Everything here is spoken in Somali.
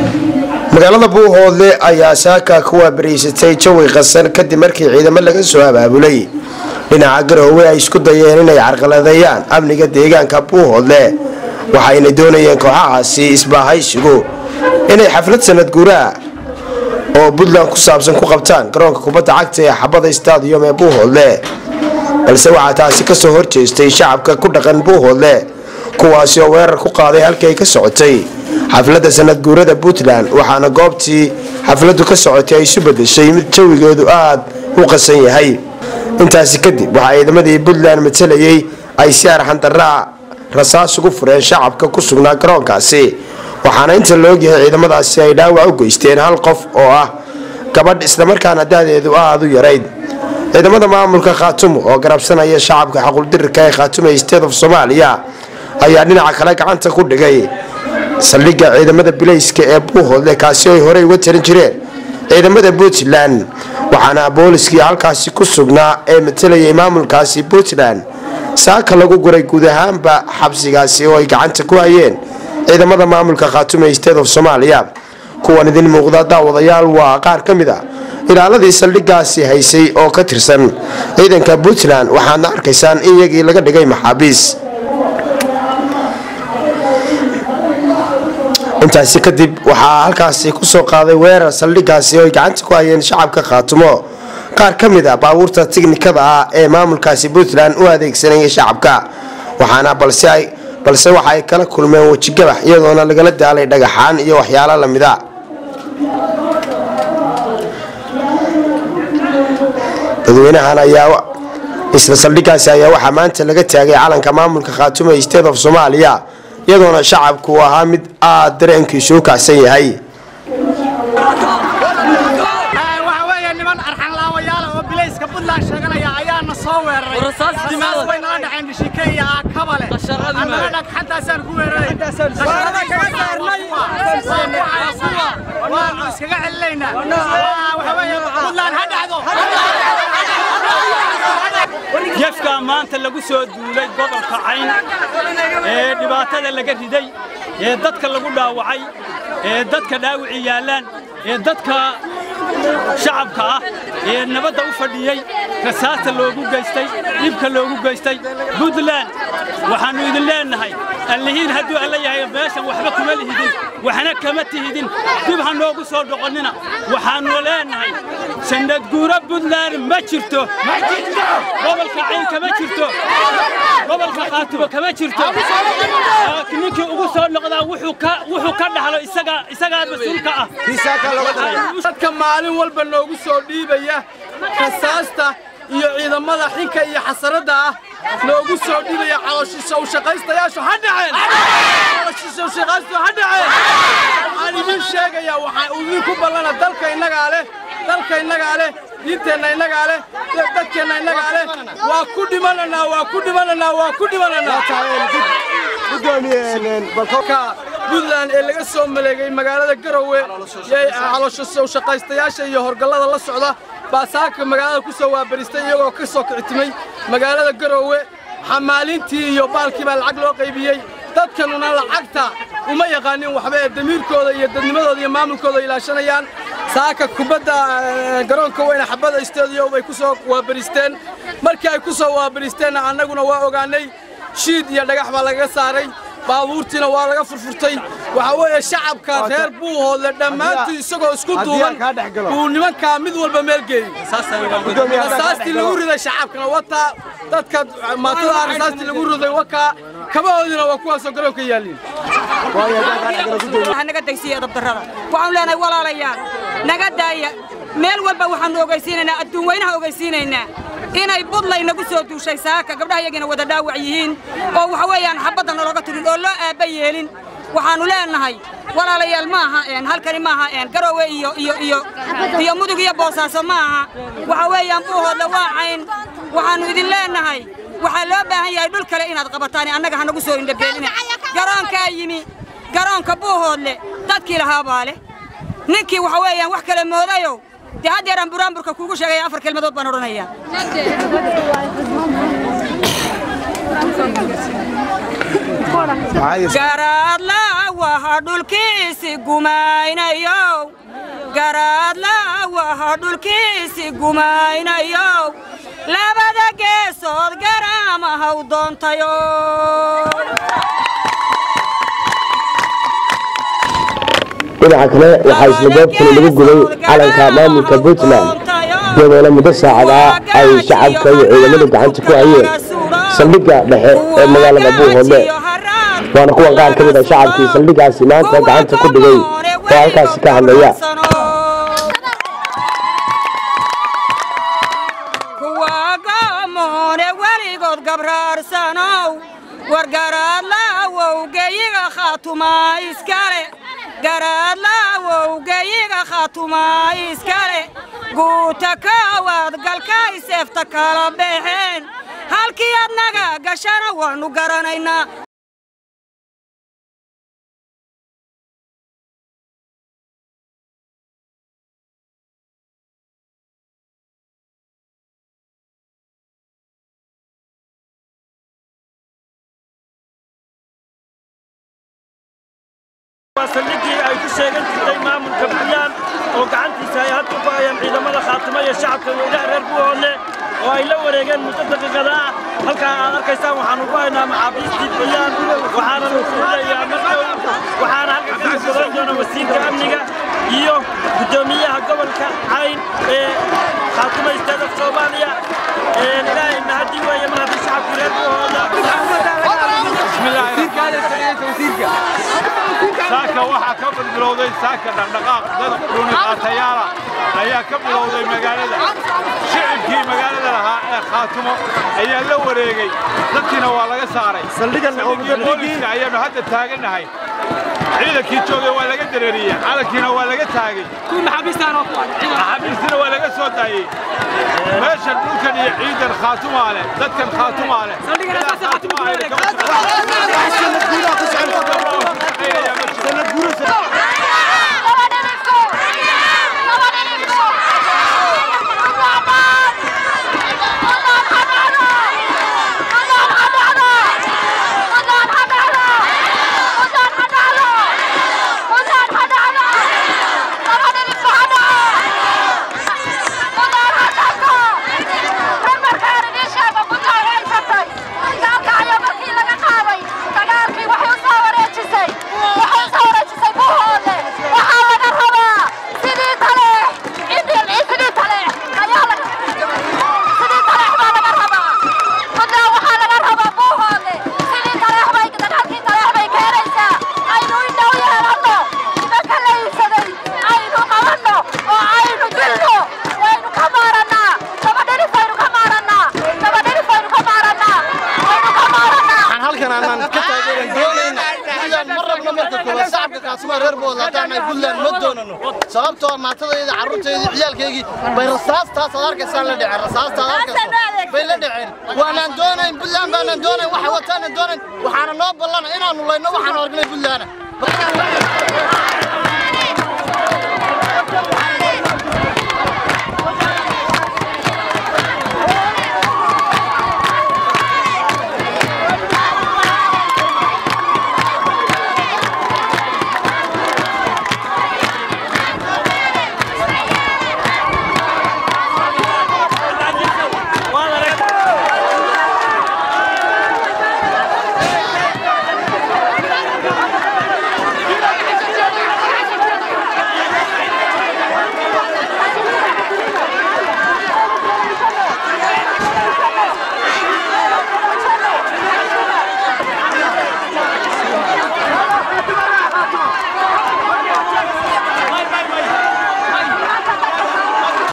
magaalada buuhoodle ayaa saaka ku waabariysatay jawi qasan kadib markii ciidamo laga soo abaabulay dhinaca garoowe ay isku dayeen inay carqaladeeyaan amniga deegaanka buuhoodle waxayna doonayeen kooxahaasi isbaahaysigu inay xaflad sanad guuraha oo puntland ku saabsan ku qabtaan garoonka kubadda cagta ee xabada stadium ee buuhoodle balse waxaa taasi kasoo horjeestay shacabka ku dhaqan buuhoodle kuwaasi oo weerar ku qaaday halkii ay ka socotay xafladda sanad guurada puntland waxaana goobtii xafladdu ka socotay ay isu bedeshay mid jawigeedu aad u qasan yahay intaasi kadib waxaa ciidamadii puntland matalayay ay si arxandaraa rasaas ugu fureen shacabka ku sugnaa garoonkaasi waxaana inta la ogyahay ciidamadaasi ay dhaawac u geysteen hal qof oo ah gabadh islamarkaana da'deedu aada u yarayd ciidamada maamulka khaatumo oo garabsanaya shacabka xaquldirirka ee khaatume state of soomaaliya ayaa dhinaca kale gacanta ku dhigay saldhigga ciidamada bilayska ee buuhoodle kaasi ay horey uga tarin jireen ciidamada puntland waxaana booliskii halkaasi ku sugnaa ee matalayay maamulkaasi puntland saaka lagu guray guud ahaanba xabsigaasi oo ay gacanta ku hayeen ciidamada maamulka khaatume state of soomaaliya kuwan idin muuqda daawadayaal waa qaar ka mid a ilaaladii saldhiggaasi haysay oo ka tirsan ciidanka puntland waxaadna arkaysaan in iyagii laga dhigay maxaabiis intaasi kadib waxaa halkaasi kusoo qaaday weerar saldhiggaasi oo ay gacanta ku hayeen shacabka khaatumo qaar ka mid a baabuurta tiknikada ah ee maamulkaasi puntland u adeegsanayay shacabka waxaana balse waxa ay kala kulmeen wejigabax iyadoona lagala daalay dhagaxaan iyo waxyaalo lamida dadweynahan ayaa isla saldhiggaasi ayaa waxaa maanta laga taagay calanka maamulka khaatume state of soomaaliya iyadoona shacabku uu ahaa mid aada dareenkiisu u kacsan yahay ayaana soo weeraray way nala dhaceen dhishike iyo aakabale annaga dhagxantaasaan ku weeraray waanu iskaga celinaynaa waxa weeye puntland ha dhacdo gefkaa maanta lagu soo duulay gobolka cayn ee dhibaatada laga riday ee dadka lagu dhaawacay ee dadka dhaawici yaallaan ee dadka shacabka ah ee nabadda u fadhiyey rasaasta loogu geystay dhibka loogu geystay puntland waxaannu idin leennahay allihiin hadduu alla yahay meeshan waxba kuma lihidin waxna kama tihidin dib ha noogu soo dhoqonnina waxaannu leennahay sannadguuro puntland ma jirto gobolka cayn kama jirto gobolka khaatumo kama jirto ninkii ugu soo noqdaa wuxuu ka dhaxlo isagaa mas-uulka ah dadka maalin walba noogu soo dhiibaya rasaasta iyo ciidamada xinka iyo xasaradda ah noogu soo dhiibaya calooshiisa u shaqaystayaashu ha dhaceen calooshiisa u shaqaystu ha dhaceen waxaan idin sheegayaa waxaan idinku ballana dalka innagaa leh dalka innagaa leh diinteenna innagaa leh dadkeenna innagaa leh waa ku dhimananaa waa ku dhimananaa waa ku dhimananaa puntland ee laga soo maleegay magaalada garowe caloosha shaqaystayaasha iyo horgallada la socda baa saaka magaalada ku soo waabaristay iyagoo ka soo kicitimay magaalada garowe xamaalintii iyo baalkii baa lacag loo qaybiyey dadkanuna lacagta uma yaqaanin waxba ee damiirkooda iyo dadnimadooda iyo maamulkooda ilaashanayaan saaka kubadda garoonka weyne xabada stadium bay ku soo waabaristeen markii ay ku soo waabaristeenna annaguna waa ogaanay shiid iyo dhagax baa lagaga saaray baabuurtiina waa laga furfurtay waxa weeye shacabka reer buuhoodle dhammaantii isagoo isku duuban uu nimankaa mid walba meel geeyey rasaastii lagu riday shacabkana wataa dadka maatada rasaastii lagu riday wakaa kabahoodina waa kuwaasoo garoonka yaalliin naga degsiya dabdarrada waxaanu leenahay walaalayaal naga daaya meel walba waxaanu ogeysiinaynaa adduun weynaha ogeysiinaynaa inay budlay nagu soo duushay saaka gabdhaha iyagina wada dhaawac yihiin oo waxa weeyaan xabadda nalooga tirin oo loo aabba yeelin waxaannu leenahay walaalayaal ma aha halkani ma aha garoowe iyo iyo iyo iyo mudug iyo boosaaso ma aha waxa weeyaan buuhoodle waa cayn waxaannu idin leenahay waxaa loo baahan yahay dhul kale inaad qabataan annaga ha nagu soo indhabeelina garoonkaa yimi garoonka buuhoodle dadkii lahaa baa leh ninkii waxa weeyaan wax kale moodayow dee haddeeraan buraanburka kuugu sheegaya afar kelmadood baan odhanayaa garaadla waha dhulkiisi gumaynayo garaadla waha dhulkiisi gumaynayo labada geesood garaama haw doontayo dhinaca kale waxaa isla goobtani lagu gubay calanka maamulka puntland iyadoona muddo saacad ah ay shacabka iyo ciidamadu gacanta ku hayeen saldhigga dhexe ee magaalada buuhoodle waana kuwan qaar ka mid a shacabkii saldhiggaasi maanta gacanta ku dhigay oo halkaasi ka hadlaya kuwa gaamoone weligood gabraarsanow wargaraadlaawow geyiga khaatumaa iskale garaadlaawowgeyiga khaatumaa iskale guuta kaawaad galkay seefta kala baxeen halkii adnaga gashana waannu garanaynaa waa saldhiggii ay ku sheegan jirtay maamulka puntland oo gacantiisa ay hadda ku hayaan ciidamada khaatimo iyo shacabka weynaha reer buuhoodle oo ay la wareegeen muddo daqiiqada ah halkaa aad arkaysaan waxaanu ku haynaa maxaabiistii puntland waxaana la fuulayaa mardow waxaana halka ka gadan doona wasiirka amniga iyo guddoomiyaha gobolka cayn ee khaatimo isteeda soomaaliya ilaahay mahadin weeye mar haddii shacabkii reer buuhoodle saaka waxaa ka bilowday saaka dhaqdhaqaaq dad dhuni qaatayaala ayaa ka bilowday magaalada shicibkii magaalada lahaa ee khaatumo ayaa la wareegay dadkiina waa laga saaray saldhigii booliska ayaanu hadda taagannahay ciidankii joogay waa laga dareeriyey calankiina waa laga taagay maxaabiistina waa laga soo daayey meeshan dhulkan iyo ciidan khaatumaa leh dadkan khaatumaa leh sababtoo maantadayda carruurtayda ciyaalkaygii bay rasaastaas aad arkaysaan la dhaceen rasaasta aad arkayso bay la dhaceen waanaan doonayn buntland baanaan doonayn waxa wataanaan doonayn waxaana noo ballana inaannu layno waxaanu aragnay buntlaana